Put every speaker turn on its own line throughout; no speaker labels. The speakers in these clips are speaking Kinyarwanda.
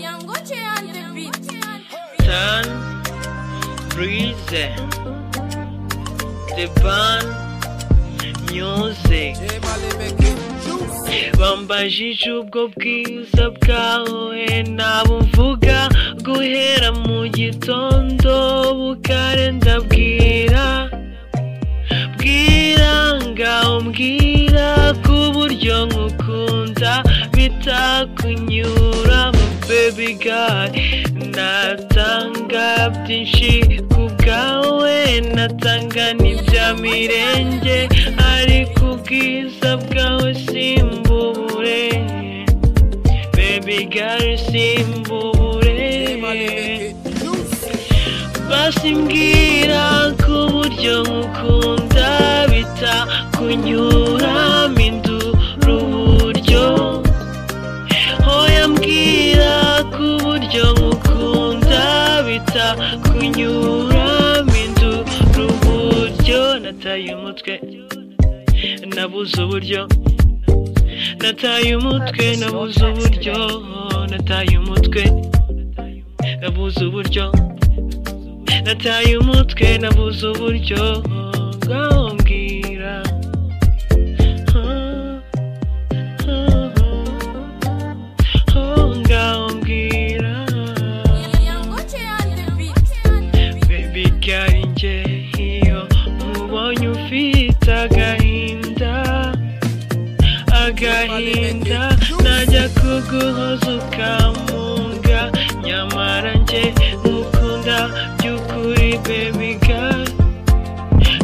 Yangoche and the beat.
Turn, breeze, the band, music. Bambajije ubwo bwiza bwawe ntabumvuga guhera mu gitondo bukare ndabwira bwira ngaho mbwira ku buryo nkukunda bitakunyura baby girl natanga byinshi ku bwawe natanga n'ibya mirenge ariko ubwiza bwawe simbubure baby girl simbubure basi mbwira ku buryo nkukunda bita kunyura mindura uburyo hoya mbwira ku buryo nkukunda bita kunyura mindura uburyo nataye umutwe nabuze uburyo nataye umutwe nabuze uburyo nataye umutwe nabuze uburyo nataye umutwe nabuze uburyo ngaho mbwira Ah, ah, ah. Oh, ngaho mbwira
Yangoche and the beat.
bebi gari njye iyo mubonye ufite agahinda agahinda najya kuguhoza ukamunga nyamara njye nkukunda by'ukuri bebi gari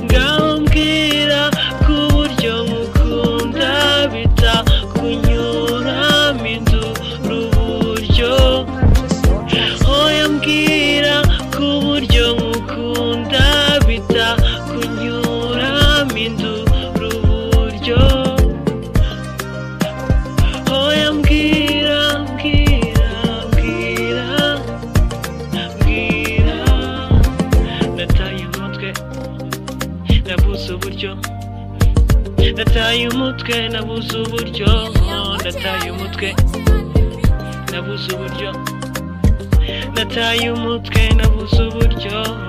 ngaho mbwira ku buryo nkukunda bita kunyura mindura uburyo hoya mbwira ku buryo nkukunda bita kunyura mindura uburyo hoya mbwira mbwira mbwira mbwira nataye umutwe nabuze uburyo nataye umutwe nabuze uburyo nataye umutwe nabuze uburyo nataye umutwe nabuze uburyo